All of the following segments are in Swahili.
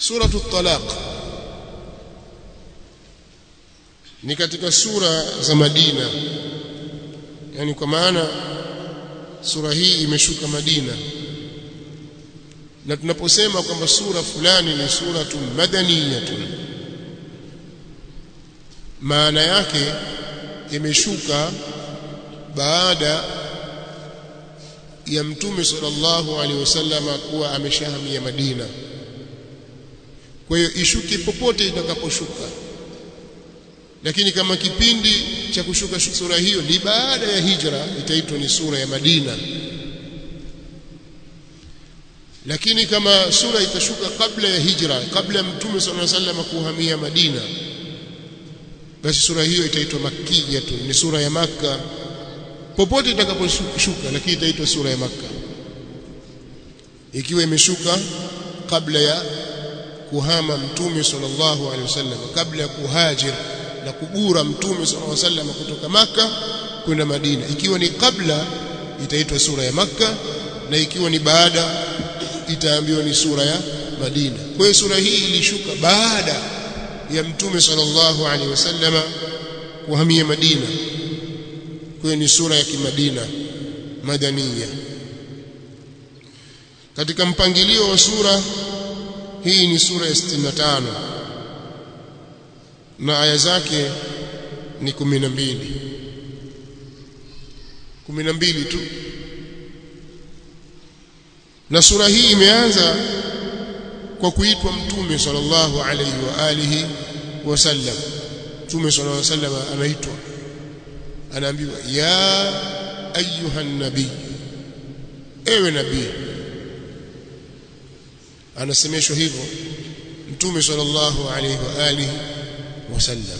suratu talaq ni katika sura za Madina yani kwa maana sura hii imeshuka Madina na tunaposema kwamba sura fulani ni suratu madaniyatun maana yake imeshuka baada ya mtume sallallahu alaihi wasallam kuwa ameshahamia Madina kwa hiyo ishuke popote itakaposhuka lakini kama kipindi cha kushuka sura hiyo ni baada ya hijra itaitwa ni sura ya Madina lakini kama sura itashuka kabla ya hijra kabla ya mtume sallallahu alaihi wasallam kuhamia Madina basi sura hiyo itaitwa makkiyatun ni sura ya maka popote itakaposhuka lakini itaitwa sura ya maka ikiwa imeshuka kabla ya kuhama mtume sallallahu alaihi wasallam kabla ya kuhajir na kugura mtume sallallahu alaihi wasallam kutoka maka kwenda Madina ikiwa ni kabla itaitwa sura ya maka na ikiwa ni baada itaambiwa ni sura ya Madina kwa hiyo sura hii ilishuka baada ya mtume sallallahu alaihi wasallama kuhamia Madina kwa hiyo ni sura ya kimadina madania katika mpangilio wa sura hii ni sura ya 65 na aya zake ni 12 12 tu na sura hii imeanza kwa kuitwa mtume sallallahu alayhi wa alihi wasallam mtume sallallahu alayhi wasallam anaitwa anaambiwa ya ayuha nabii ewe nabii anasemeshwa hivyo mtume sallallahu alayhi wa alihi wasallam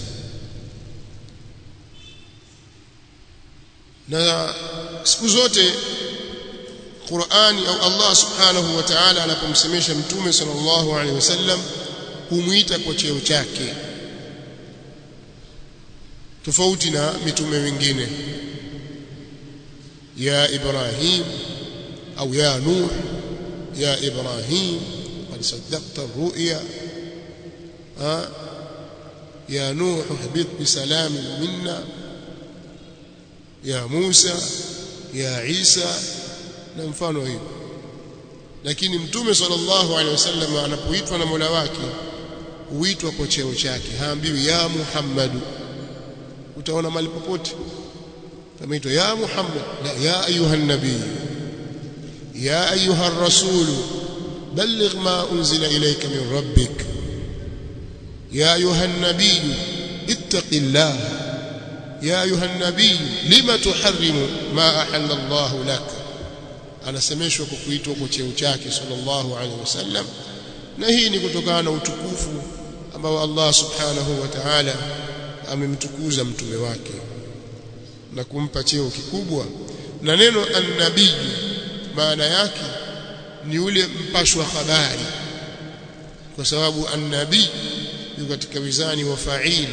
na siku zote Qur'ani au Allah subhanahu wa ta'ala anapomsemesha mtume sallallahu alaihi wasallam humuita kwa cheo chake tofauti na mitume wengine ya Ibrahim au ya Nuh ya Ibrahim qad saddaqta ar-ru'ya ya Nuh ihbit bi salamin minna ya Musa ya Isa na mfano hiyo lakini mtume sallallahu alaihi wasallam anapoitwa na Mola wake huitwa kwa cheo chake haambiwi ya Muhammadu utaona mali popote kamaitwa ya Muhammad la ya ayuha nabii ya ayuha rasul balligh ma unzila ilayka min rabbik ya ayuha nabii ittaqillah ya ayuha nabii lima tuharrimu ma ahalla Allah laka anasemeshwa kwa kuitwa kwa cheo chake sallallahu alaihi wasallam na hii ni kutokana na utukufu ambao Allah subhanahu wa ta'ala amemtukuza mtume wake na kumpa cheo kikubwa na neno annabii maana yake ni ule mpashwa habari kwa sababu annabii yuko katika wizani wa fa'il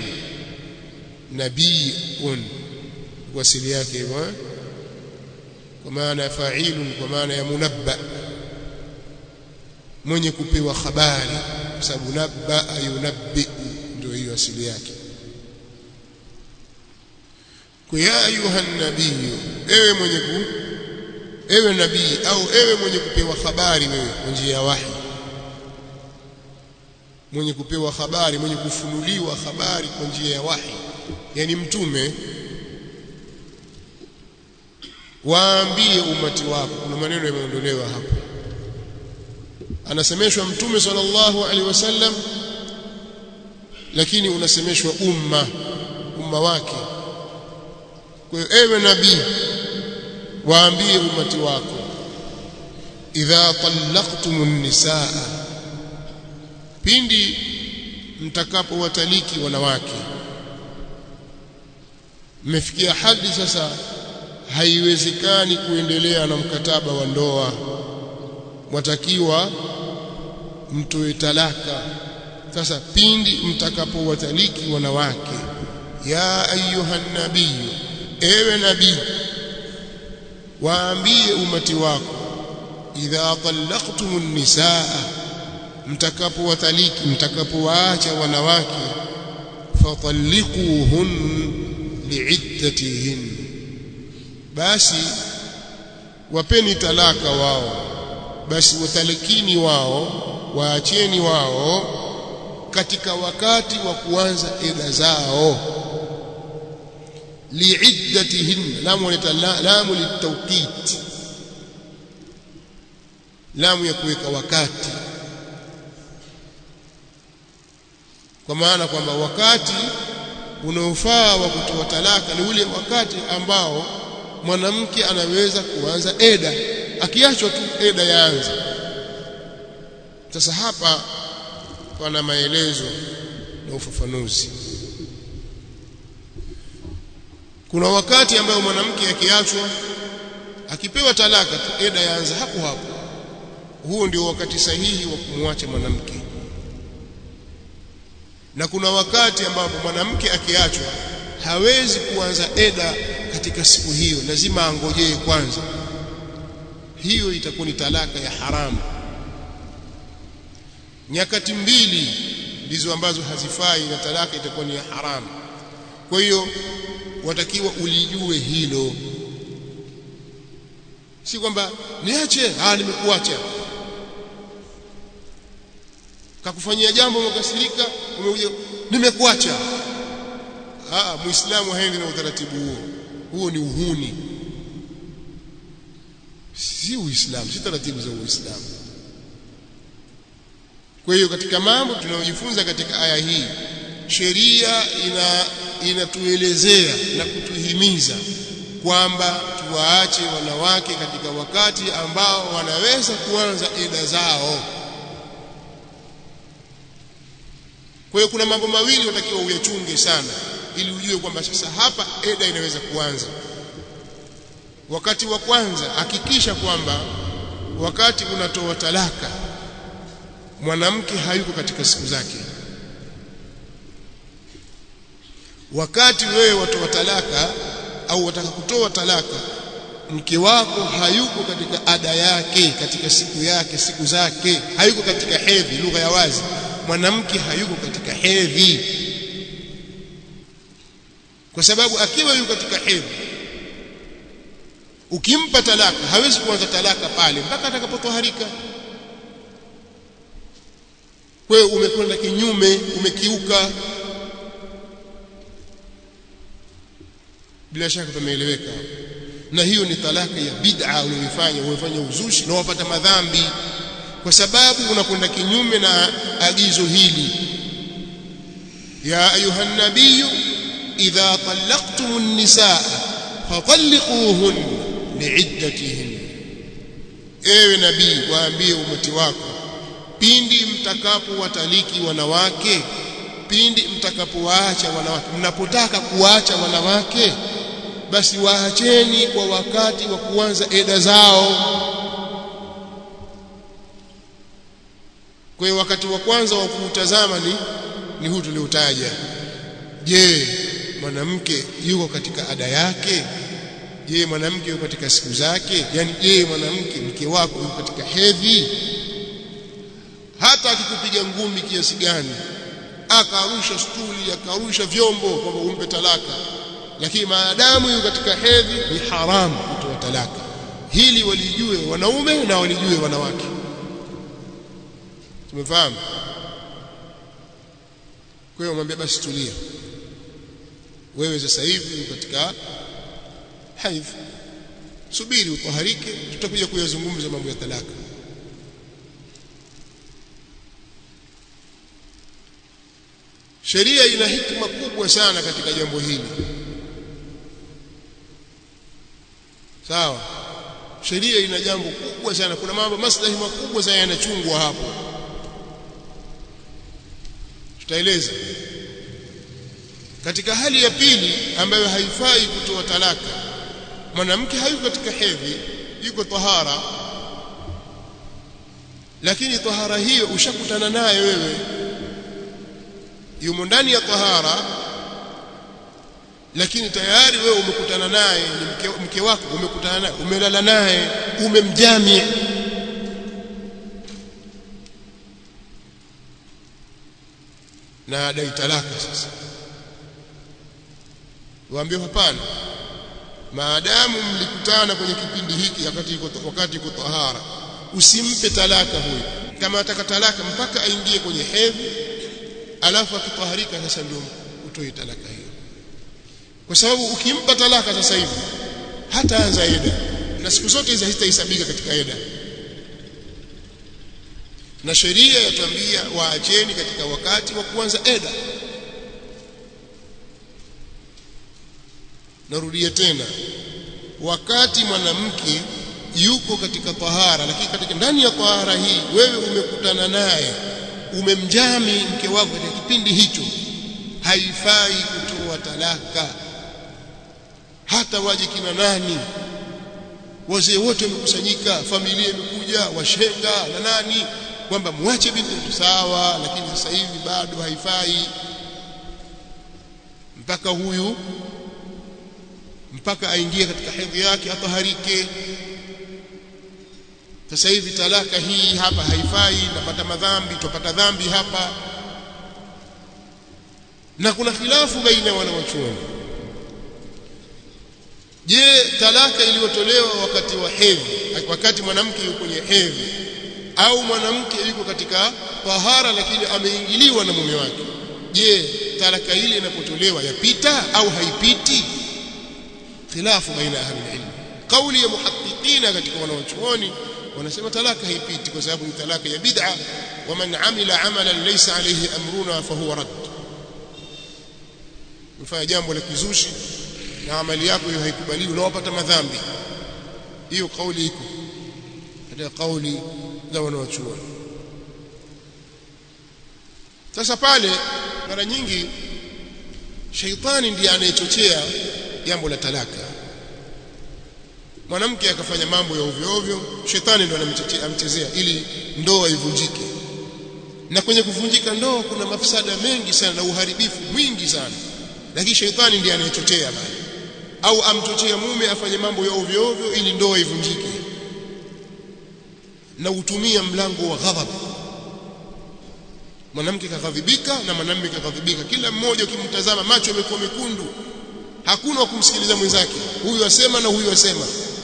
nabiun wasili yake hivyo kwa maana ya fa'ilun kwa maana ya munabba mwenye kupewa habari kwa sababu nabba yunabbi ndio hiyo asili yake kwa ya ayuha nabii ewe mwenye ku ewe nabii au ewe mwenye kupewa habari wewe kwa njia ya wahi mwenye kupewa habari mwenye kufunuliwa habari kwa njia ya wahi yani mtume waambie umati wako kuna maneno yameondolewa hapo anasemeshwa mtume sallallahu alaihi wasallam lakini unasemeshwa umma umma wake kwa hiyo ewe nabii waambie umati wako idha talaqtumun nisaa pindi mtakapowataliki wanawake mmefikia hadi sasa haiwezekani kuendelea na mkataba wa ndoa mwatakiwa mtoe talaka sasa pindi mtakapowataliki wanawake ya ayuha nabii ewe nabii waambie umati wako idha talaqtumun nisaa mtakapowataliki mtakapowaacha wanawake fatalliquhun liiddatihin basi wapeni talaka wao basi watalikini wao waacheni wao katika wakati wa kuanza eda zao liiddatihin lamu lamu litawqit lamu ya kuweka wakati kwa maana kwamba wakati unaofaa wa kutoa talaka ni ule wakati ambao mwanamke anaweza kuanza eda akiachwa tu eda yaanza sasa hapa pana maelezo na ufafanuzi kuna wakati ambao mwanamke akiachwa akipewa talaka tu eda yaanza hapo hapo huo ndio wakati sahihi wa kumwacha mwanamke na kuna wakati ambapo mwanamke akiachwa hawezi kuanza eda katika siku hiyo lazima angojee kwanza hiyo itakuwa ni talaka ya haramu nyakati mbili ndizo ambazo hazifai na talaka itakuwa ni ya haramu kwa hiyo watakiwa ulijue hilo si kwamba niache ah nimekuacha kakufanyia jambo umekasirika umekuja nimekuacha ah muislamu haendi na utaratibu huo huo ni uhuni si uislamu si taratibu za uislamu kwa hiyo katika mambo tunayojifunza katika aya hii sheria ina inatuelezea na kutuhimiza kwamba tuwaache wanawake katika wakati ambao wanaweza kuanza eda zao kwa hiyo kuna mambo mawili watakiwa uyachunge sana ili ujue kwamba sasa hapa eda inaweza kuanza wakati wa kwanza hakikisha kwamba wakati unatoa talaka mwanamke hayuko katika siku zake wakati wewe watoa talaka au wataka kutoa talaka mke wako hayuko katika ada yake katika siku yake siku zake hayuko katika hedhi lugha ya wazi mwanamke hayuko katika hedhi kwa sababu akiwa yuko katika hedhi ukimpa talaka hawezi kuanza talaka pale mpaka atakapotoharika wewe umekwenda kinyume umekiuka bila shaka tumeeleweka na hiyo ni talaka ya bid'a uliyoifanya umefanya uzushi na wapata madhambi kwa sababu unakwenda kinyume na agizo hili ya ayuha nabiy idha talaqtumun nisaa fatalliquhun liiddatihin ewe nabii waambie umati wako pindi mtakapowataliki wanawake pindi mtakapowaacha wanawake mnapotaka kuacha wanawake basi waacheni kwa wakati wa kuanza eda zao kwa hiyo wakati wa kwanza wa kuutazama ni ni huu tuliotaja je mwanamke yuko katika ada yake je mwanamke yuko katika siku zake yani je mwanamke mke wako yuko katika hedhi hata akikupiga ngumi kiasi gani akarusha stuli akarusha vyombo kwamba umpe talaka lakini maadamu yuko katika hedhi ni haramu kutoa talaka hili walijue wanaume na walijue wanawake tumefahamu kwa hiyo mwambie basi tulia wewe sasa hivi katika haidh subiri utaharike tutakuja kuyazungumza mambo ya talaka sheria ina hikma kubwa sana katika jambo hili sawa sheria ina jambo kubwa sana kuna mambo maslahi makubwa sana yanachungwa hapo tutaeleza katika hali ya pili ambayo haifai kutoa talaka mwanamke hayuko katika hedhi yuko tahara lakini tahara hiyo ushakutana naye wewe yumo ndani ya tahara lakini tayari wewe umekutana naye ni mke, mke wako umekutana naye umelala naye umemjami na adai talaka sasa waambie hapana maadamu mlikutana kwenye kipindi hiki wakati iko wakati iko tahara usimpe talaka huyu kama ataka talaka mpaka aingie kwenye hedhi alafu akitaharika sasa ndio utoe talaka hiyo kwa sababu ukimpa talaka sasa hivi hataanza eda na siku zote hizi hazitahesabika katika eda na sheria yatuambia waacheni katika wakati wa kuanza eda narudia tena wakati mwanamke yuko katika tahara lakini katika ndani ya tahara hii wewe umekutana naye umemjami mke wako katika kipindi hicho haifai kutoa talaka hata waje kina nani wazee wote wamekusanyika familia imekuja washenga na nani kwamba mwache binti sawa lakini sasa hivi bado haifai mpaka huyu mpaka aingie katika hedhi yake ataharike sasa hivi talaka hii hapa haifai napata madhambi tupata dhambi hapa na kuna khilafu baina wanawachuoni je talaka iliyotolewa wakati wa hedhi wakati mwanamke yuko kwenye hedhi au mwanamke yuko katika tahara lakini ameingiliwa na mume wake je talaka ile inapotolewa yapita au haipiti khilafu baina ahli ilm kauli ya muhaqiqina katika wanawachuoni wanasema talaka haipiti kwa sababu ni talaka ya bid'a wa man amila amalan laysa alayhi amruna fa huwa rad mfanya jambo la kizushi na amali yako hiyo haikubaliwi na wapata madhambi hiyo kauli iko katika kauli za wanawachuoni sasa pale mara nyingi sheitani ndiye anayechochea jambo la talaka mwanamke akafanya mambo ya ovyo ovyo shetani ndo anamchezea ili ndoa ivunjike na kwenye kuvunjika ndoa kuna mafsada mengi sana na uharibifu mwingi sana lakini shetani ndiye anayechochea bali au amchochea mume afanye mambo ya ovyo ovyo ili ndoa ivunjike na utumia mlango wa ghadhab mwanamke kaghadhibika na mwanamume kaghadhibika kila mmoja ukimtazama macho yamekuwa mekundu hakuna wa kumsikiliza mwenzake huyu asema na huyu asema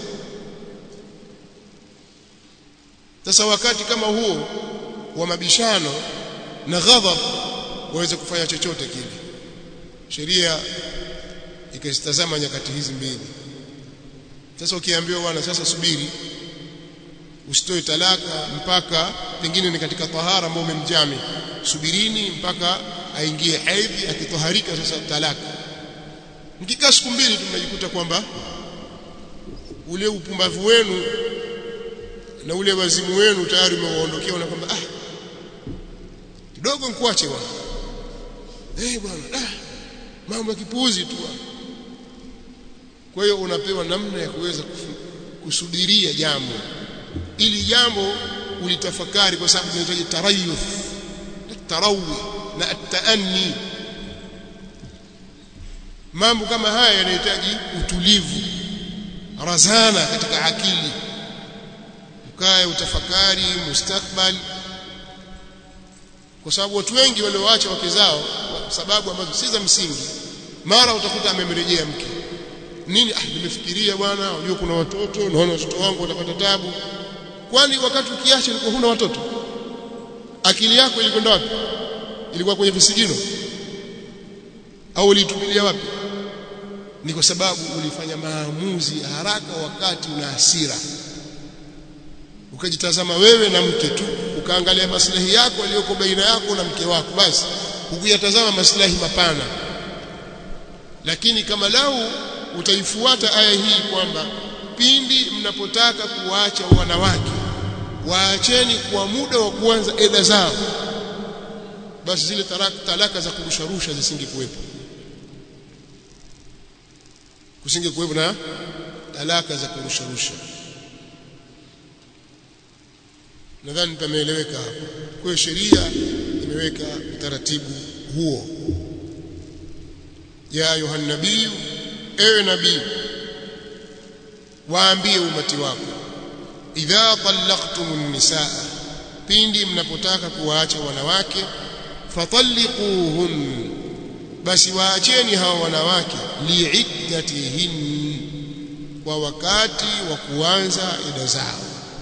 sasa wakati kama huo wa mabishano na ghadhab waweze kufanya chochote kile sheria ikazitazama nyakati hizi mbili sasa ukiambiwa bwana sasa subiri usitoe talaka mpaka pengine ni katika tahara ambayo umemjami subirini mpaka aingie hedhi akitoharika sasa talaka mkikaa siku mbili tunajikuta kwamba ule upumbavu wenu na ule wazimu wenu tayari umewaondokea na kwamba ah kidogo nikuache bwana eh bwana ah mambo ya kipuuzi tu kwa hiyo unapewa namna ya kuweza kusubiria jambo ili jambo ulitafakari kwa sababu tunahitaji tarayuth tarawi na ataanni mambo kama haya yanahitaji utulivu razana katika akili ukae utafakari mustakbal kwa sababu watu wengi walioacha wake zao kwa sababu ambazo si za msingi mara utakuta amemrejea mke nini ah nimefikiria bwana unajua kuna watoto naona watoto wangu watapata tabu kwani wakati ukiacha ulikuwa huna watoto akili yako ilikwenda wapi ilikuwa kwenye visigino au ulitumilia wapi ni kwa sababu ulifanya maamuzi haraka wakati una hasira ukajitazama wewe na mke tu ukaangalia maslahi yako aliyoko baina yako na mke wako basi ukuyatazama maslahi mapana lakini kama lau utaifuata aya hii kwamba pindi mnapotaka kuwaacha wanawake waacheni kwa muda wa kuanza eda zao basi zile talaka, talaka za kurusharusha zisingekuwepo kusingekuwepo na talaka za kurusharusha nadhani pameeleweka hapo kwa hiyo sheria imeweka utaratibu huo ya ayuha nabii ewe nabii waambie umati wako idha talaqtumun nisaa pindi mnapotaka kuwaacha wanawake fatalliquhun basi waacheni hawa wanawake liiddatihin kwa wakati wa kuanza ida zao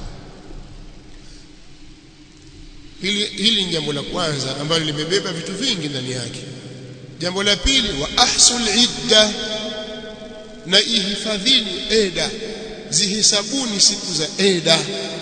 hili hili ni jambo la kwanza ambalo limebeba vitu vingi ndani yake jambo la pili wa ahsul idda na ihifadhini eda zihisabuni siku za eda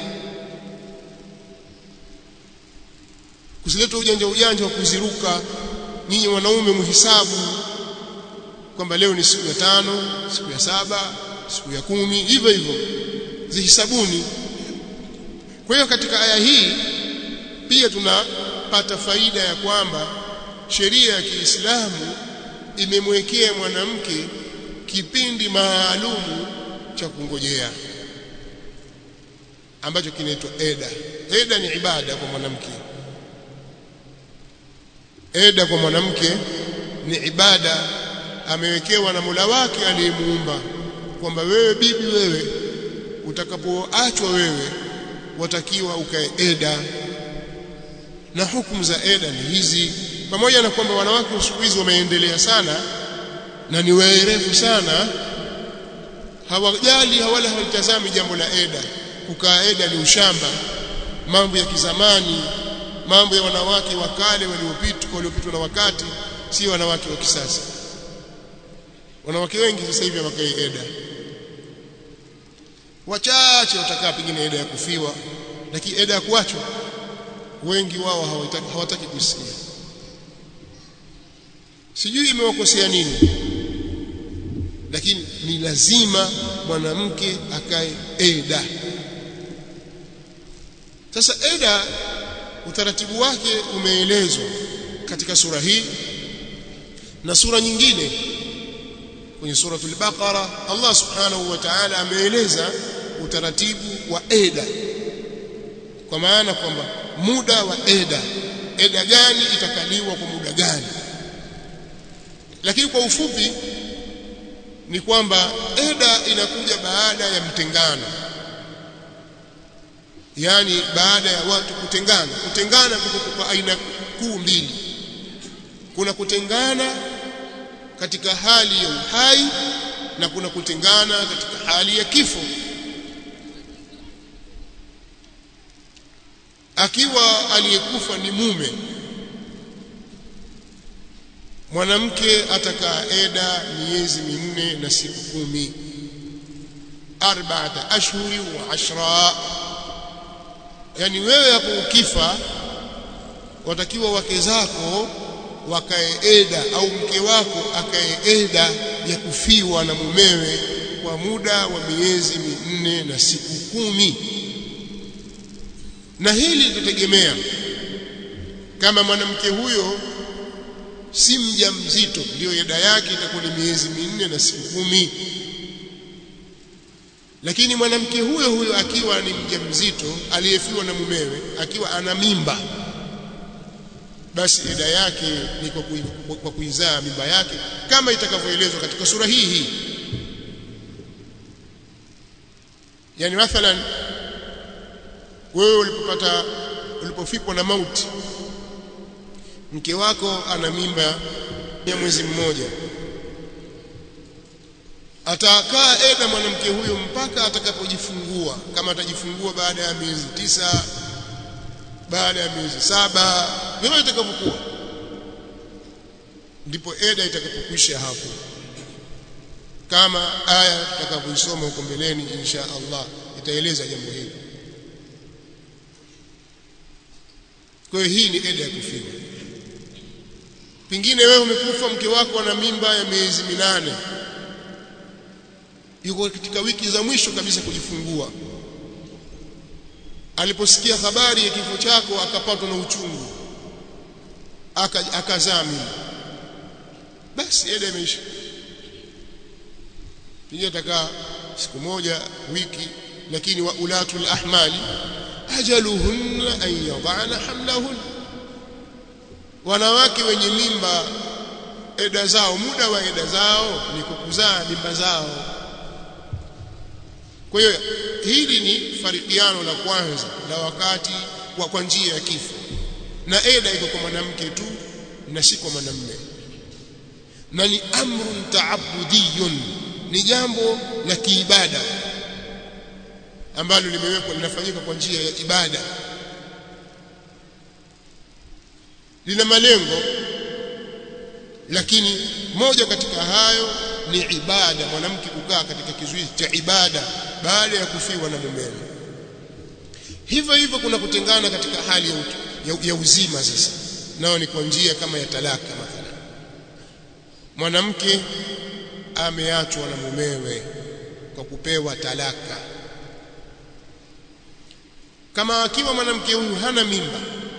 kusileta ujanja ujanja wa kuziruka nyinyi wanaume muhisabu kwamba leo ni siku ya tano siku ya saba siku ya kumi hivyo hivyo zihisabuni kwa hiyo katika aya hii pia tunapata faida ya kwamba sheria ya Kiislamu imemwekea mwanamke kipindi maalumu cha kungojea ambacho kinaitwa eda eda ni ibada kwa mwanamke eda kwa mwanamke ni ibada amewekewa na Mola wake aliyemuumba kwamba wewe bibi wewe utakapoachwa wewe watakiwa ukae eda na hukumu za eda ni hizi pamoja na kwamba wanawake siku hizi wameendelea sana na ni werevu sana hawajali wala hawalitazami jambo la eda kukaa eda ni ushamba mambo ya kizamani mambo ya wanawake wa kale waliopita waliopitwa na wakati si wanawake wa kisasa wanawake wengi sasa hivi hawakai eda wachache watakaa pengine eda ya kufiwa lakini eda ya kuachwa wengi wao hawataki, hawataki kusikia sijui imewakosea nini lakini ni lazima mwanamke akae eda sasa eda utaratibu wake umeelezwa katika sura hii na sura nyingine kwenye suratul baqara Allah subhanahu wa ta'ala ameeleza utaratibu wa eda kwa maana kwamba muda wa eda eda gani itakaliwa kwa muda gani lakini kwa ufupi ni kwamba eda inakuja baada ya mtengano yani baada ya watu kutengana kutengana kwa aina kuu mbili kuna kutengana katika hali ya uhai na kuna kutengana katika hali ya kifo akiwa aliyekufa ni mume mwanamke atakaa eda miezi minne na siku kumi arba'ata ashhuri wa ashra yani wewe hapo ukifa watakiwa wake zako wakae eda au mke wako akae eda ya kufiwa na mumewe kwa muda wa miezi minne na siku kumi na hili litategemea kama mwanamke huyo si mja mzito ndiyo eda yake itakuwa ni miezi minne na siku kumi lakini mwanamke huyo huyo akiwa ni mja mzito aliyefiwa na mumewe akiwa ana mimba basi eda yake ni kwa, kui, kwa kuizaa mimba yake kama itakavyoelezwa katika sura hii hii yani mathalan wewe ulipopata ulipofikwa na mauti mke wako ana mimba ya mwezi mmoja atakaa eda mwanamke huyo mpaka atakapojifungua kama atajifungua baada ya miezi tisa baada ya miezi saba vile itakavyokuwa ndipo eda itakapokwisha hapo kama aya tutakavyoisoma huko mbeleni insha Allah itaeleza jambo hili kwa hiyo hii ni eda ya kufiwa pengine wewe umekufa mke wako ana mimba ya miezi minane yuko katika wiki za mwisho kabisa kujifungua aliposikia habari ya kifo chako akapatwa na uchungu akazaa mimba basi eda imeisha pengine atakaa siku moja wiki lakini wa ulatul ahmali ajaluhunna an yadana hamlahun wanawake wenye mimba eda zao muda wa eda zao ni kukuzaa mimba zao kwa hiyo hili ni farikiano la kwanza la wakati wa kwa njia ya kifo na eda iko kwa mwanamke tu na si kwa mwanamume na ni amrun taabudiyun ni jambo la kiibada ambalo limewekwa linafanyika kwa njia ya ibada lina malengo lakini moja katika hayo ni ibada mwanamke kukaa katika kizuizi cha ibada baada ya kufiwa na mumewe hivyo hivyo kuna kutengana katika hali ya, ya, ya uzima sasa nao ni kwa njia kama ya talaka mathalan mwanamke ameachwa na mumewe kwa kupewa talaka kama akiwa mwanamke huyu hana mimba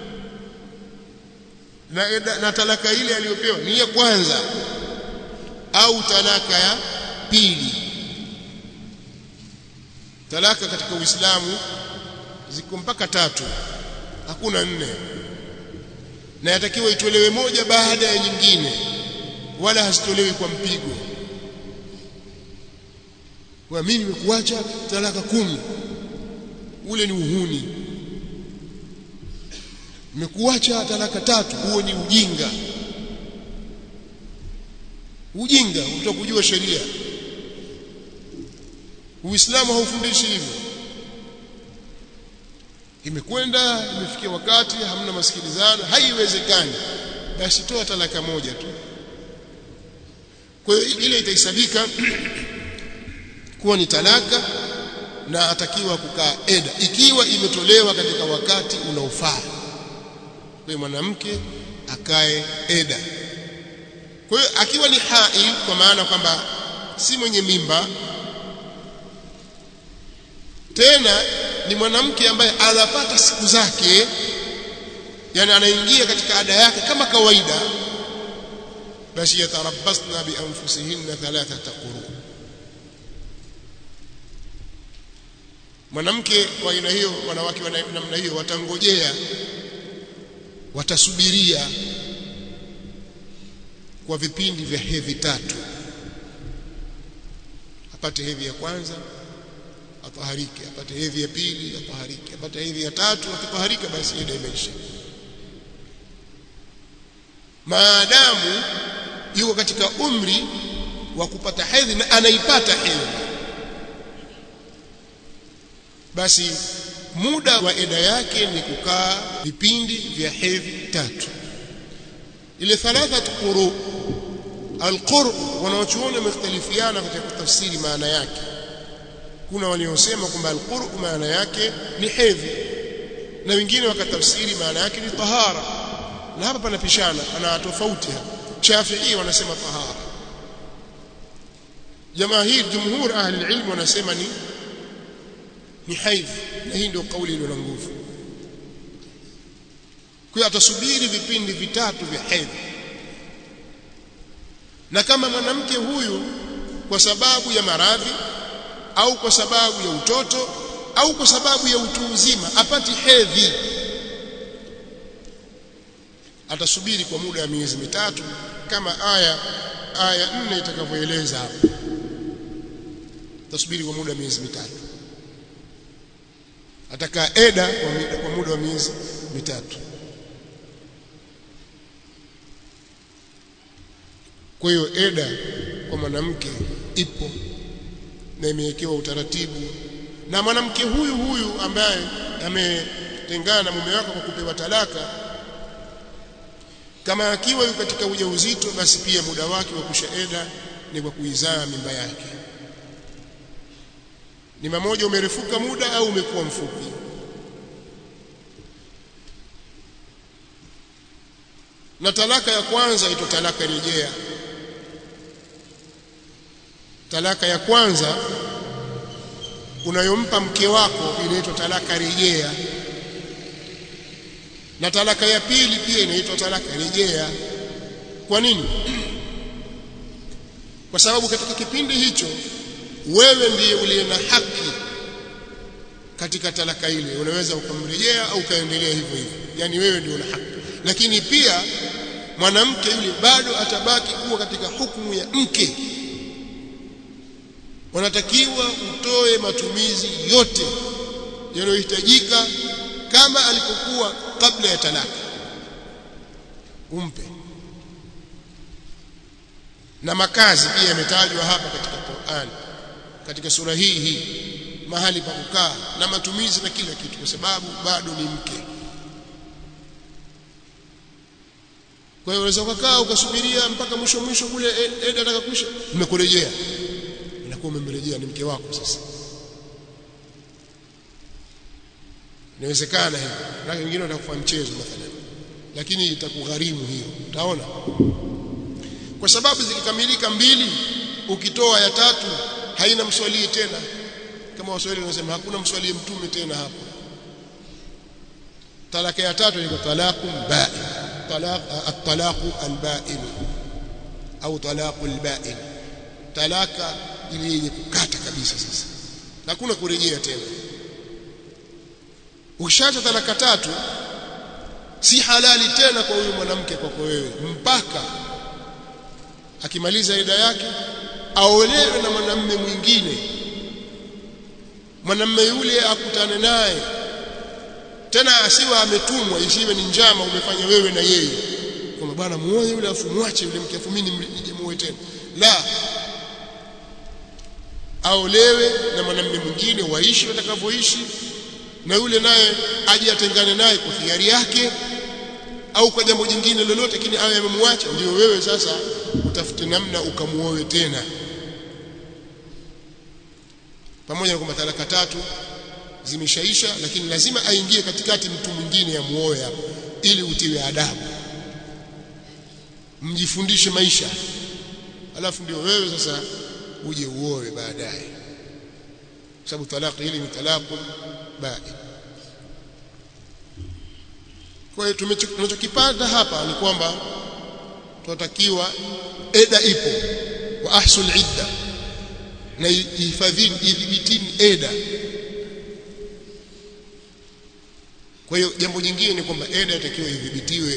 na, na talaka ile aliyopewa ni ya kwanza au talaka ya pili talaka katika Uislamu ziko mpaka tatu hakuna nne na yatakiwa itolewe moja baada ya nyingine wala hazitolewi kwa mpigo kwa mimi nimekuacha talaka kumi ule ni uhuni nimekuacha talaka tatu huo ni ujinga ujinga utakujua sheria Uislamu haufundishi hivyo imekwenda imefikia wakati hamna masikilizano haiwezekani basi toa talaka moja tu kwa hiyo ile itahesabika kuwa ni talaka na atakiwa kukaa eda ikiwa imetolewa katika wakati unaofaa kwa mwanamke akae eda kwa hiyo akiwa ni hail kwa maana kwamba si mwenye mimba tena ni mwanamke ambaye anapata siku zake yani anaingia katika ada yake kama kawaida basi yatarabbasna bi anfusihinna thalathata quru mwanamke wa aina hiyo wanawake wa namna hiyo watangojea watasubiria kwa vipindi vya hedhi tatu apate hedhi ya kwanza ataharike apate hedhi ya pili ataharike apate hedhi ya tatu akitaharika basi ida imeisha maadamu yuko katika umri wa kupata hedhi na anaipata hedhi basi muda wa eda yake ni kukaa vipindi vya hedhi tatu ile thalathat quru alqur wanaochuoni wamekhtalifiana katika kutafsiri maana yake kuna waliosema kwamba alqur maana yake ni hedhi na wengine wakatafsiri maana yake ni tahara na hapa panapishana ana tofauti hapa Shafi'i wanasema tahara jamaahir jumhur ahli ilmu wanasema ni ni haidh na hii ndio kauli iliyo na nguvu kwa atasubiri vipindi vitatu vya hedhi na kama mwanamke huyu kwa sababu ya maradhi au kwa sababu ya utoto au kwa sababu ya utu uzima apati hedhi atasubiri kwa muda wa miezi mitatu kama aya aya nne itakavyoeleza hapo atasubiri kwa muda wa miezi mitatu atakaa eda kwa muda wa miezi mitatu kwa hiyo eda kwa mwanamke ipo na imewekewa utaratibu na mwanamke huyu huyu ambaye ametengana na mume wake kwa kupewa talaka kama akiwa yuko katika ujauzito basi pia muda wake wa kushaeda ni kwa kuizaa mimba yake ni mmoja umerefuka muda au umekuwa mfupi na talaka ya kwanza ito talaka rejea talaka ya kwanza unayompa mke wako inaitwa talaka rejea na talaka ya pili pia inaitwa talaka rejea kwa nini kwa sababu katika kipindi hicho wewe ndiye uliye na haki katika talaka ile unaweza ukamrejea au ukaendelea hivyo hivyo yani wewe ndio una haki lakini pia mwanamke yule bado atabaki kuwa katika hukumu ya mke wanatakiwa utoe matumizi yote yanayohitajika kama alipokuwa kabla ya talaka umpe na makazi pia yametajwa hapa katika Qur'an katika sura hii hii mahali pa kukaa na matumizi na kila kitu kwa sababu bado ni mke kwa hiyo unaweza kukaa ukasubiria mpaka mwisho mwisho kule eda atakakwisha umekurejea inakuwa umemrejea ni mke wako sasa inawezekana hivyo na wengine watakufa mchezo mathalan lakini itakugharimu hiyo utaona kwa sababu zikikamilika mbili ukitoa ya tatu haina mswalii tena kama waswahili wanasema hakuna mswalie mtume tena hapo talaka ya tatu ni talaqu ba'in talaq at-talaqu al-ba'in au talaqu al-ba'in talaka ile yenye kukata kabisa sasa hakuna kurejea tena ukishaacha talaka tatu si halali tena kwa huyu mwanamke kwako wewe mpaka akimaliza ida yake aolewe na mwanamume mwingine mwanamume yule akutane naye tena asiwe ametumwa isiwe ni njama umefanya wewe na yeye kwamba bwana muoe yule afu mwache yule mke afu mimi nije muoe tena la aolewe na mwanamume mwingine waishi watakavyoishi na yule naye aje atengane naye kwa hiari yake au kwa jambo jingine lolote lakini awe amemwacha ndio wewe sasa utafute namna ukamuoe tena pamoja na kwamba talaka tatu zimeshaisha lakini lazima aingie katikati mtu mwingine amuoe hapo ili utiwe adabu mjifundishe maisha alafu ndio wewe sasa uje uoe baadaye sababu talaka hili ni talaqun ba'i kwa hiyo tunachokipata hapa ni kwamba tunatakiwa eda ipo wa ahsul idda na ihifadhini idhibitini eda kwa hiyo jambo jingine ni kwamba eda itakiwa idhibitiwe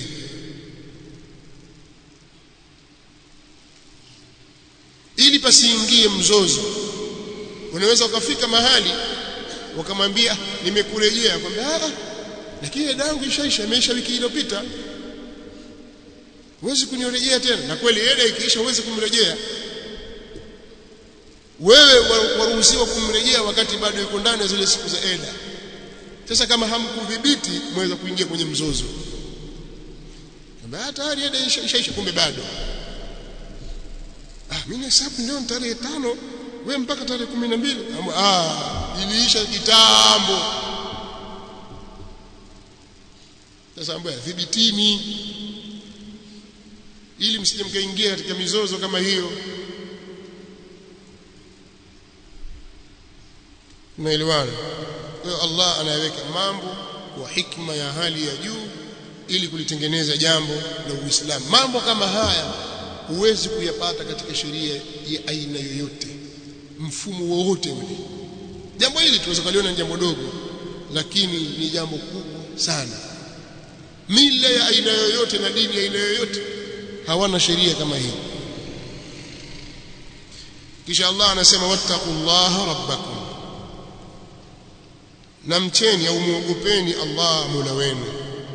ili pasiingie mzozo unaweza ukafika mahali wakamwambia nimekurejea kwamba ah lakini eda yangu ishaisha imeisha wiki iliyopita huwezi kunirejea tena na kweli eda ikiisha huwezi kumrejea wewe waruhusiwa kumrejea wakati bado yuko ndani ya zile siku za eda sasa kama hamkudhibiti mweza kuingia kwenye mzozo kwamba tayari eda ishaisha kumbe bado ah mimi hesabu leo ni tarehe tano wewe mpaka tarehe kumi na mbili ah iliisha kitambo sasa ambaye dhibitini ili msije mkaingia katika mizozo kama hiyo unaelewana kwa hiyo Allah anayeweka mambo kwa hikma ya hali ya juu ili kulitengeneza jambo la Uislamu mambo kama haya huwezi kuyapata katika sheria ya aina yoyote mfumo wowote ule jambo hili tunaweza kuliona ni jambo dogo lakini ni jambo kubwa sana mila ya aina yoyote na dini ya aina yoyote hawana sheria kama hii kisha Allah anasema wattaqullaha rabbakum na mcheni au muogopeni Allah Mola wenu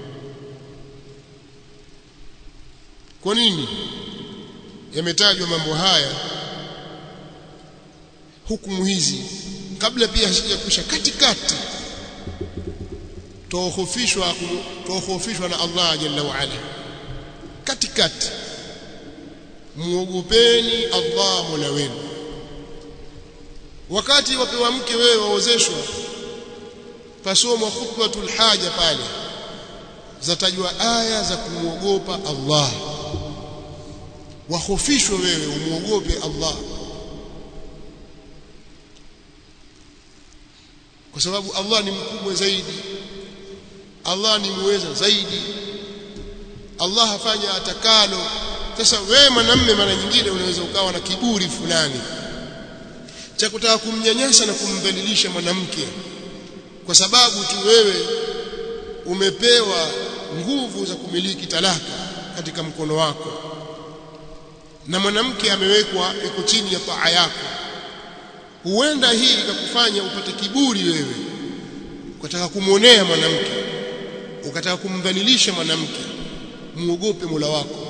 kwa nini yametajwa mambo haya hukumu hizi kabla pia hazijakwisha katikati tuhofishwa tuhofishwa na Allah jalla wa ala katikati muogopeni Allah Mola wenu wakati wapewa mke wewe waozeshwa pasomwa khutbatul haja pale zatajwa aya za kumwogopa Allah wahofishwe wewe umuogope Allah kwa sababu Allah ni mkubwa zaidi Allah ni muweza zaidi Allah hafanya atakalo sasa wewe mwanamume mara nyingine unaweza ukawa na kiburi fulani cha kutaka kumnyanyasa na kumdhalilisha mwanamke kwa sababu tu wewe umepewa nguvu za kumiliki talaka katika mkono wako na mwanamke amewekwa iko chini ya taa yako huenda hii ikakufanya upate kiburi wewe ukataka kumwonea mwanamke ukataka kumdhalilisha mwanamke muogope Mola wako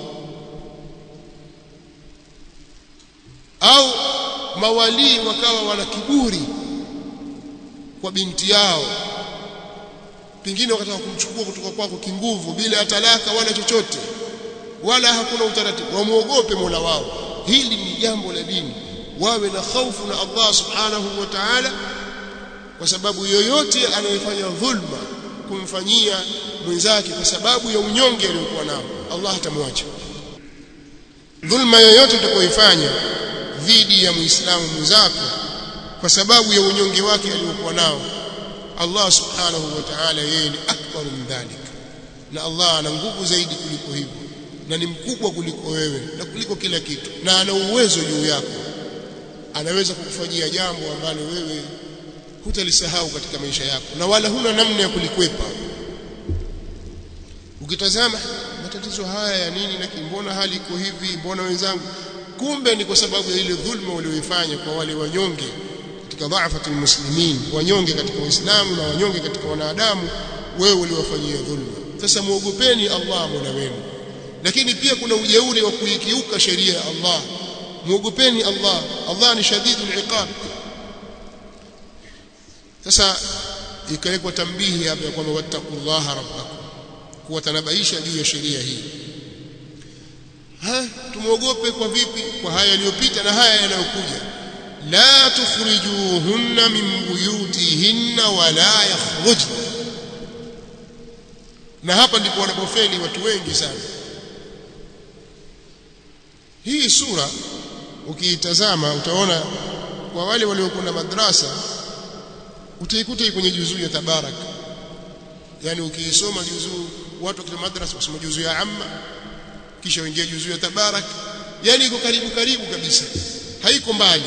au mawalii wakawa wana kiburi kwa binti yao pengine wakataka kumchukua kutoka kwako kinguvu bila ya talaka wala chochote wala hakuna utaratibu wamuogope Mola wao hili ni jambo la dini wawe na hofu na Allah subhanahu wa ta'ala kwa sababu yoyote anayefanya dhulma kumfanyia mwenzake kwa sababu ya unyonge aliyokuwa nao Allah hatamwacha dhulma yoyote utakayoifanya dhidi ya muislamu mwenzako kwa sababu ya unyonge wake aliyokuwa nao Allah subhanahu wa ta'ala yeye ni akbar min dhalik na Allah ana nguvu zaidi kuliko hivyo na ni mkubwa kuliko wewe na kuliko kila kitu na ana uwezo juu yako anaweza kukufanyia jambo ambalo wewe hutalisahau katika maisha yako na wala huna namna ya kulikwepa ukitazama matatizo haya ya nini na mbona hali iko hivi mbona wenzangu kumbe ni kwa sababu ya ile dhulma walioifanya kwa wale wanyonge katika dhaafatul muslimin wanyonge katika Uislamu na wanyonge katika wanadamu wewe uliwafanyia dhulma sasa muogopeni Allah Mola wenu lakini pia kuna ujeuri wa kuikiuka sheria ya Allah muogopeni Allah Allah ni shadidul iqab sasa ikawekwa tambihi hapa ya kwamba wattaqullaha rabbakum kuwatanabaisha juu ya sheria hii ha tumuogope kwa vipi kwa haya yaliyopita na haya yanayokuja la tukhrijuhunna min buyutihinna wala yakhrujna na hapa ndipo wanapofeli watu wengi sana hii sura ukiitazama utaona kwa wale waliokwenda madrasa utaikuta kwenye juzuu ya tabarak yani ukiisoma juzuu watu wa madrasa kusoma juzuu ya amma kisha uingia juzuu ya tabarak yani iko karibu karibu kabisa haiko mbali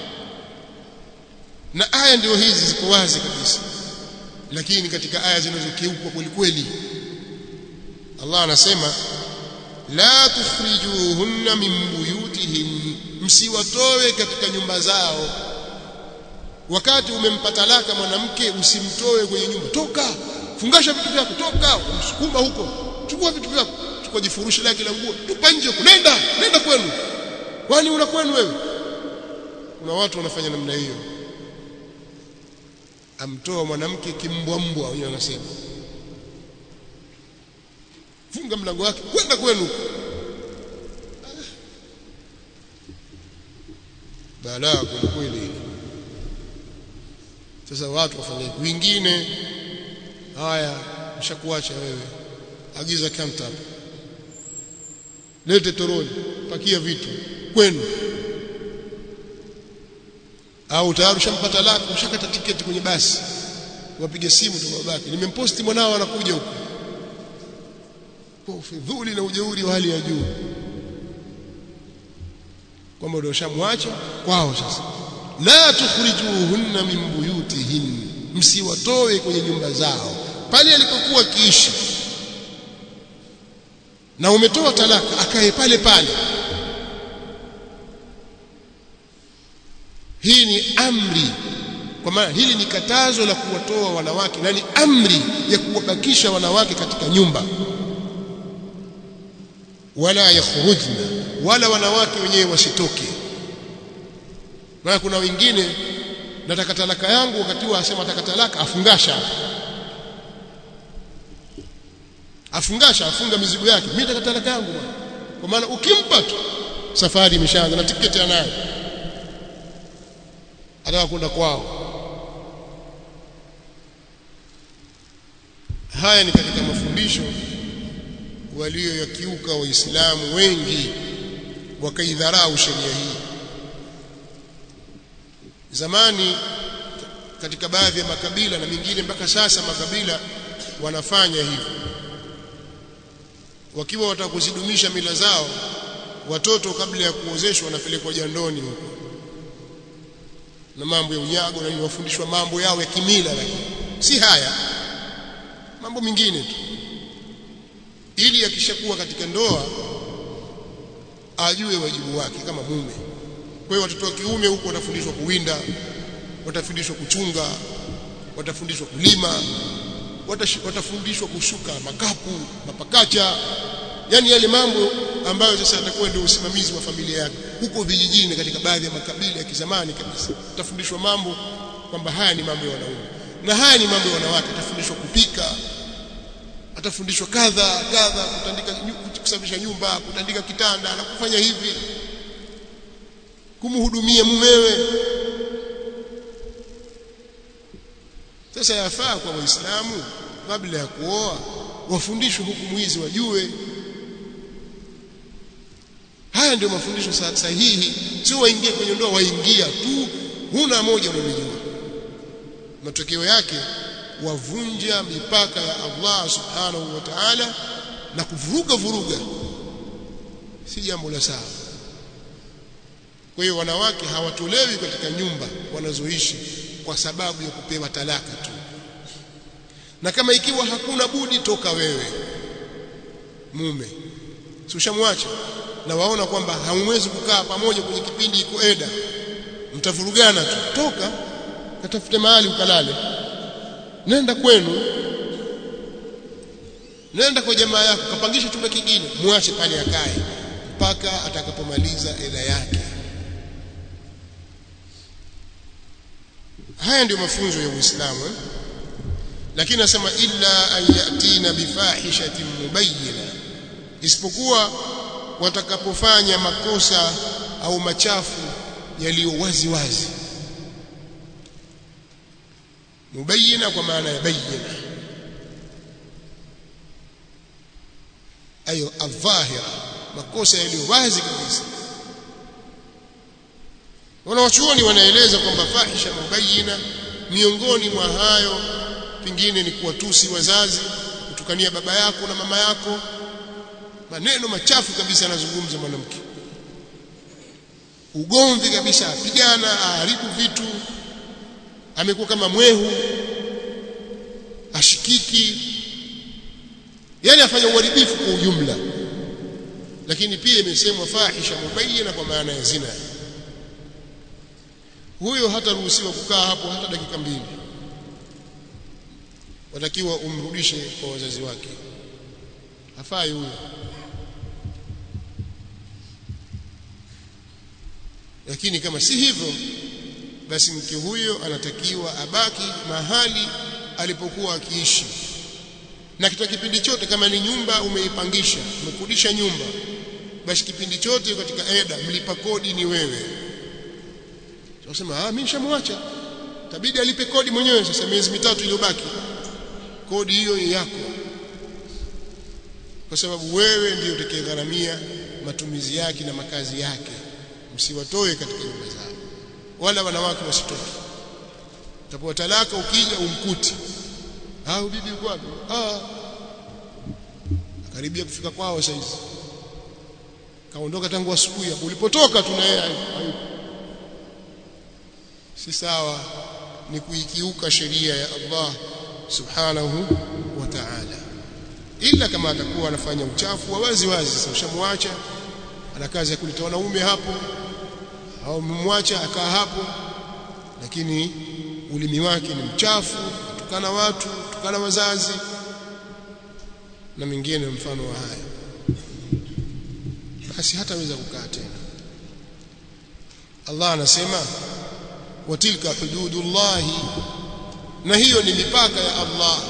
na aya ndio hizi ziko wazi kabisa lakini katika aya zinazokiukwa kweli kweli Allah anasema la tukhrijuhunna min buyutihin msiwatoe katika nyumba zao wakati umempa talaka mwanamke usimtoe kwenye nyumba toka fungasha vitu vyako toka umsukuma huko chukua vitu vyako chukua jifurushi lake la nguo tupa nje nenda nenda kwenu kwani una kwenu wewe kuna watu wanafanya namna hiyo amtoa mwanamke kimbwambwa wenyewe wanasema funga mlango wake kwenda kwenu balaa kweli sasa watu wafanye wengine haya mshakuacha wewe agiza counter hapa lete toroli pakia vitu kwenu au tayari ushampata lako ushakata tiketi kwenye basi wapige simu tu babake nimemposti mwanao anakuja huko kwa ufidhuli na ujeuri wa hali ya juu kwamba ndio shamwacha kwao sasa la tukhrijuhunna min buyutihin msiwatoe kwenye nyumba zao pale alipokuwa kiishi na umetoa talaka akae pale pale hii ni amri kwa maana hili ni katazo la kuwatoa wanawake na ni amri ya kuwabakisha wanawake katika nyumba wala yakhrujna wala wanawake wenyewe wasitoke maana kuna wengine nataka talaka yangu wakati huo asema nataka talaka afungasha afungasha afunga mizigo yake mimi nataka talaka yangu bwana kwa maana ukimpa tu safari imeshaanza na tiketi anayo ataka kwenda kwao haya ni katika mafundisho walioyakiuka waislamu wengi wakaidharau sheria hii zamani katika baadhi ya makabila na mingine mpaka sasa makabila wanafanya hivyo wakiwa wataka kuzidumisha mila zao watoto kabla ya kuozeshwa wanapelekwa jandoni huko na mambo ya unyago na wafundishwa mambo yao ya kimila lakini si haya mambo mengine tu ili akishakuwa katika ndoa ajue wajibu wake kama mume kwa hiyo watoto wa kiume huko watafundishwa kuwinda watafundishwa kuchunga watafundishwa kulima watafundishwa kushuka makapu mapakacha yani yale mambo ambayo sasa atakuwa ndio usimamizi wa familia yake huko vijijini katika baadhi ya makabila ya kizamani kabisa utafundishwa mambo kwamba haya ni mambo ya wanaume na haya ni mambo ya wanawake atafundishwa kupika atafundishwa kadha kadha kutandika kusafisha nyumba kutandika kitanda na kufanya hivi kumhudumia mumewe sasa yafaa kwa waislamu kabla ya kuoa wafundishwe hukumu hizi wajue haya ndio mafundisho sahihi sio waingie kwenye ndoa waingia tu huna moja unamjua matokeo yake wavunja mipaka ya Allah subhanahu wa ta'ala na kuvuruga vuruga si jambo la sawa kwa hiyo wanawake hawatolewi katika nyumba wanazoishi kwa sababu ya kupewa talaka tu na kama ikiwa hakuna budi toka wewe mume si ushamwacha na waona kwamba hamwezi kukaa pamoja kwenye kipindi iko eda mtavurugana tu toka katafute mahali ukalale nenda kwenu nenda kwa jamaa yako kapangisha chumba kingine muache pale akae mpaka atakapomaliza eda yake haya ndio mafunzo ya Uislamu eh? lakini nasema illa an yatina bifahishatin mubayyina isipokuwa watakapofanya makosa au machafu yaliyo wazi wazi mubayyina kwa maana ya bayyina ayo adhahira makosa yaliyo wazi kabisa wanawachuoni wanaeleza kwamba fahisha mubayyina miongoni mwa hayo pengine ni kuwatusi wazazi kutukania baba yako na mama yako maneno machafu kabisa anazungumza mwanamke ugomvi kabisa apigana aharibu vitu amekuwa kama mwehu ashikiki yani afanya uharibifu kwa ujumla lakini pia imesemwa fahisha mubayyana kwa maana ya zina huyo hataruhusiwa kukaa hapo hata dakika mbili watakiwa umrudishe kwa wazazi wake hafai huyo lakini kama si hivyo basi mke huyo anatakiwa abaki mahali alipokuwa akiishi na katika kipindi chote kama ni nyumba umeipangisha umekodisha nyumba basi kipindi chote katika eda mlipa kodi ni wewe tunasema ah mimi nishamwacha tabidi alipe kodi mwenyewe sasa miezi mitatu iliyobaki kodi hiyo yako kwa sababu wewe ndiyo utakayegharamia matumizi yake na makazi yake msiwatoe katika nyumba zao wala wanawake wasitoke utapoa talaka ukija umkuti ah bibi uko wapi ah karibia kufika kwao sasa hizi kaondoka tangu asubuhi hapo ulipotoka tuna yeye si sawa ni kuikiuka sheria ya Allah subhanahu wa ta'ala ila kama atakuwa anafanya uchafu wa wazi wazi sasa ushamwacha ana kazi ya kuleta wanaume hapo au mmwacha akaa hapo lakini ulimi wake ni mchafu tukana watu tukana wazazi na mingine mfano wa haya basi hataweza kukaa tena Allah anasema watilka hududullahi na hiyo ni mipaka ya Allah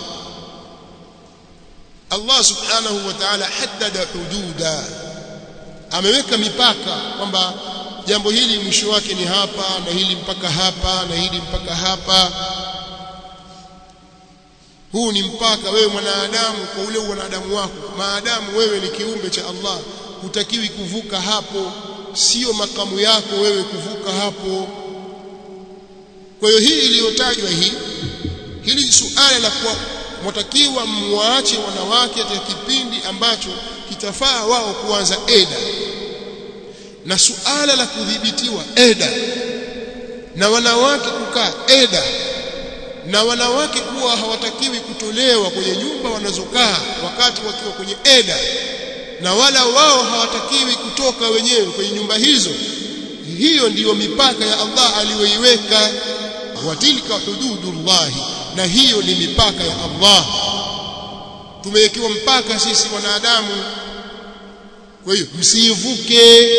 Allah subhanahu wa ta'ala haddada hududa ameweka mipaka kwamba jambo hili mwisho wake ni hapa na hili mpaka hapa na hili mpaka hapa huu ni mpaka wewe mwanadamu kwa ule wanadamu wako maadamu wewe ni kiumbe cha Allah hutakiwi kuvuka hapo sio makamu yako wewe kuvuka hapo kwa hiyo hii iliyotajwa hii hili suala la kuwa mwatakiwa muwaache wanawake katika kipindi ambacho kitafaa wao kuanza eda na suala la kudhibitiwa eda na wanawake kukaa eda na wanawake kuwa hawatakiwi kutolewa kwenye nyumba wanazokaa wakati wakiwa kwenye eda na wala wao hawatakiwi kutoka wenyewe kwenye nyumba hizo hiyo ndiyo mipaka ya Allah aliyoiweka watilka hududullahi na hiyo ni mipaka ya Allah tumewekewa mpaka sisi wanadamu kwa hiyo msiivuke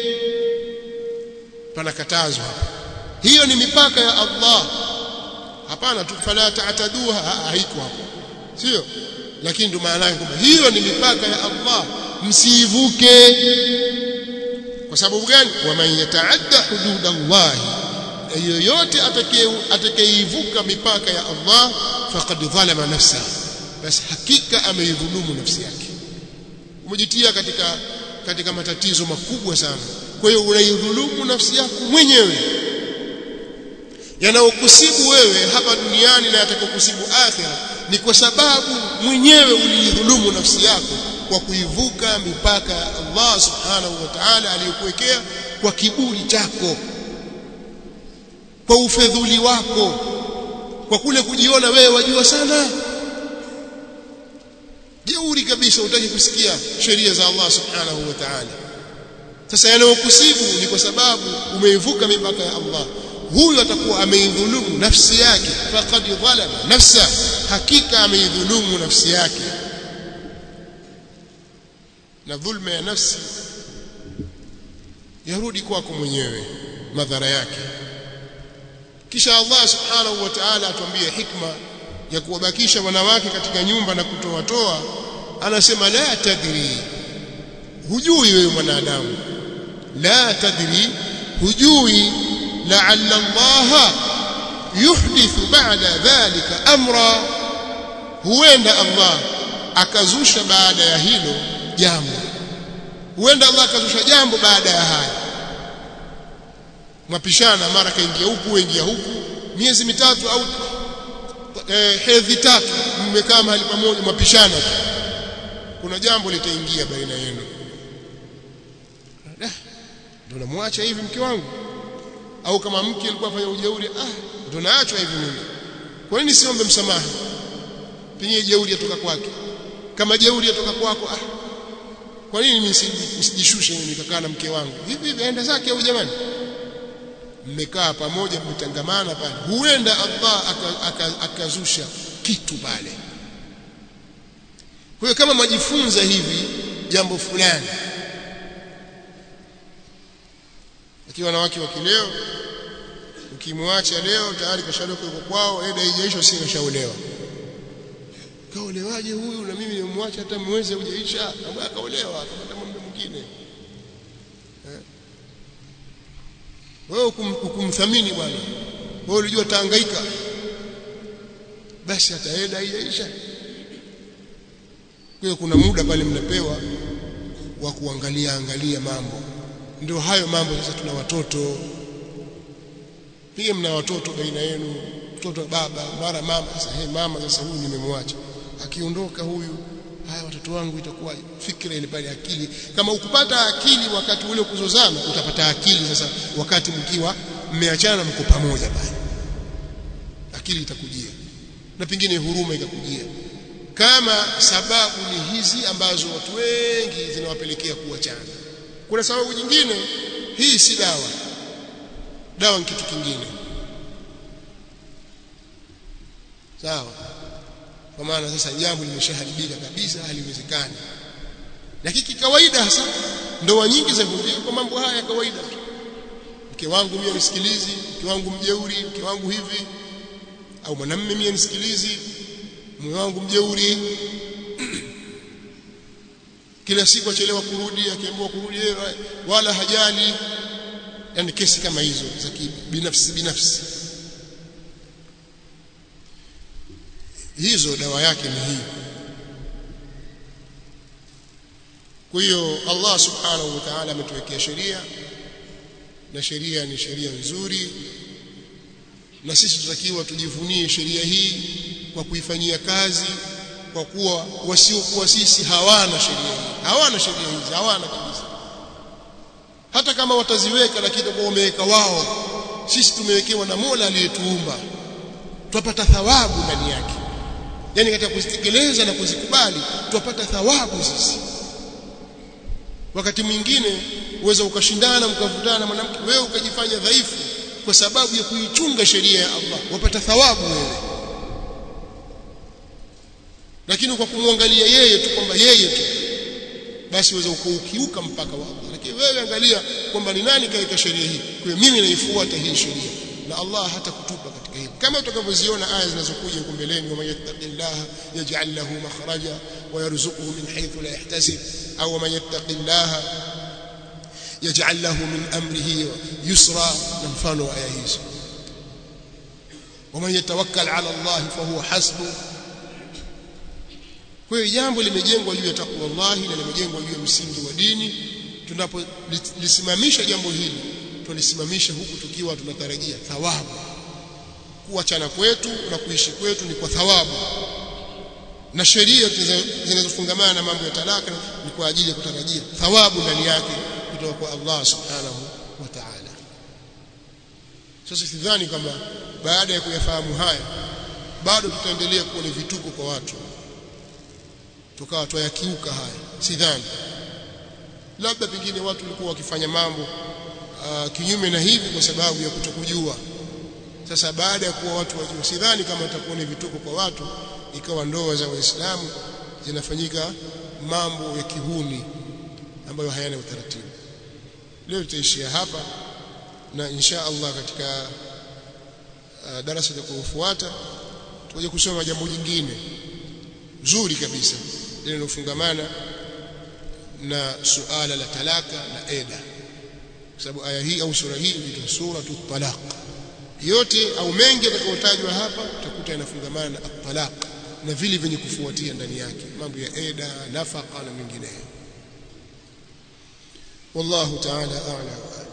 panakatazwa hapa hiyo ni mipaka ya Allah hapana tu fala ta'taduha haiko hapo sio lakini ndio maana yake kwamba hiyo ni mipaka ya Allah msiivuke kwa sababu gani waman yataadda hudud Allah yoyote atakayeivuka mipaka ya Allah faqad dhalama nafsa basi hakika ameidhulumu nafsi yake umejitia katika katika matatizo makubwa sana kwa hiyo unaidhulumu nafsi yako mwenyewe yanayokusibu wewe hapa duniani na yatakokusibu akhira ni kwa sababu mwenyewe uliidhulumu nafsi yako kwa kuivuka mipaka ya Allah subhanahu wa ta'ala aliyokuwekea kwa kiburi chako kwa ufedhuli wako kwa kule kujiona wewe wajua sana jeuri kabisa utaki kusikia sheria za Allah subhanahu wa ta'ala sasa yanayokusibu ni kwa sababu umeivuka mipaka ya Allah huyu atakuwa ameidhulumu nafsi yake faqad dhalama nafsa hakika ameidhulumu nafsi yake na dhulma ya nafsi yarudi kwako mwenyewe madhara yake kisha Allah subhanahu wa ta'ala atuambie hikma ya kuwabakisha wanawake katika nyumba na kutoatoa anasema la tadri hujui wewe mwanadamu la tadri hujui la'alla Allah yuhdithu ba'da dhalika amra huenda Allah akazusha baada ya hilo jambo huenda Allah akazusha jambo baada ya haya mwapishana mara kaingia huku wengia huku miezi mitatu au eh, hedhi tatu mmekaa mahali pamoja mwapishana tu kuna jambo litaingia baina yenu ndio namwacha hivi mke wangu au kama mke alikuwa afanya ujeuri ah ndio naachwa hivi mimi kwa nini siombe msamaha pengine jeuri yatoka kwake kama jeuri yatoka kwako ah kwa nini mimi nisijishushe mimi nikakaa na mke wangu hivi hivi aenda zake au jamani mmekaa pamoja mmetangamana pale huenda Allah akazusha aka, aka kitu pale kwa hiyo kama mwajifunza hivi jambo fulani lakini wanawake wa kileo ukimwacha leo tayari kashaondoka yuko kwao eda haijaisha si kashaolewa kaolewaje huyu na mimi nimemwacha hata mwezi hujaisha ambaye akaolewa akapata mume mwingine wewe ukumthamini bwana wewe ulijua tahangaika basi ataenda haijaisha kwa kuna muda pale mnapewa wa kuangalia angalia mambo ndio hayo mambo sasa tuna watoto pia mna watoto baina yenu mtoto baba mara mama sasa hey mama sasa huyu nimemwacha akiondoka huyu haya watoto wangu itakuwa fikra ile pale akili kama ukupata akili wakati ule kuzozana utapata akili sasa wakati mkiwa mmeachana mko pamoja pale akili itakujia na pengine huruma ikakujia kama sababu ni hizi ambazo watu wengi zinawapelekea kuachana kuna sababu nyingine hii si dawa dawa ni kitu kingine sawa kwa maana sasa jambo limeshaharibika kabisa haliwezekani lakini kikawaida hasa ndoa nyingi za vunjika kwa mambo haya ya kawaida tu mke wangu mimi nisikilizi mke wangu mjeuri mke wangu hivi au mwanamume mimi nisikilizi mume wangu mjeuri kila siku achelewa kurudi akiambiwa kurudi wala hajali yani kesi kama hizo za binafsi binafsi hizo dawa yake ni hii kwa hiyo Allah subhanahu wa ta'ala ametuwekea sheria na sheria ni sheria nzuri na sisi tutakiwa tujivunie sheria hii kwa kuifanyia kazi kwa kuwa wasiokuwa sisi hawana sheria hii hawana sheria hizi hawana kabisa hata kama wataziweka lakini kwa wameweka wao sisi tumewekewa na Mola aliyetuumba tupata thawabu ndani yake yani katika kuzitekeleza na kuzikubali tupata thawabu sisi wakati mwingine uweza ukashindana mkavutana na mwanamke wewe ukajifanya dhaifu kwa sababu ya kuichunga sheria ya Allah wapata thawabu wewe lakini kwa kumwangalia yeye tu kwamba yeye tu basi uweze ukaukiuka mpaka wa Allah lakini wewe angalia kwamba ni nani kaika sheria hii kwa mimi naifuata hii sheria na Allah hata kutupa katika hili kama utakavyoziona aya zinazokuja huko mbeleni wa yattaqillaha yaj'al lahu makhraja wa yarzuquhu min haythu la yahtasib au man yattaqillaha yaj'al lahu min amrihi yusra na mfano wa aya hizo ومن يتوكل على الله فهو حسبه kwa hiyo jambo limejengwa juu ya takwa Allah na limejengwa juu ya msingi wa dini tunapolisimamisha jambo hili tulisimamisha huku tukiwa tunatarajia thawabu kuachana kwetu na kuishi kwetu ni kwa thawabu na sheria zinazofungamana na mambo ya talaka ni kwa ajili ya kutarajia thawabu ndani yake kutoka kwa Allah subhanahu wa ta'ala sasa sidhani kwamba baada ya kuyafahamu haya bado tutaendelea kuwa ni vituko kwa watu tukawa twayakiuka haya sidhani labda pengine watu walikuwa wakifanya mambo uh, kinyume na hivi kwa sababu ya kutokujua sasa baada ya kuwa watu wajua sidhani kama itakuwa ni vituko kwa watu ikawa ndoa za waislamu zinafanyika mambo ya kihuni ambayo hayana utaratibu leo tutaishia hapa na insha Allah katika uh, darasa litakayofuata tutakuja kusoma jambo jingine zuri kabisa linalofungamana na suala la talaka na eda kwa sababu aya hii au sura hii inaitwa suratu talaq yote au mengi yatakayotajwa hapa utakuta yanafungamana na talaq na vile vyenye kufuatia ndani yake mambo ya eda nafaka na mengineyo wallahu ta'ala a'lam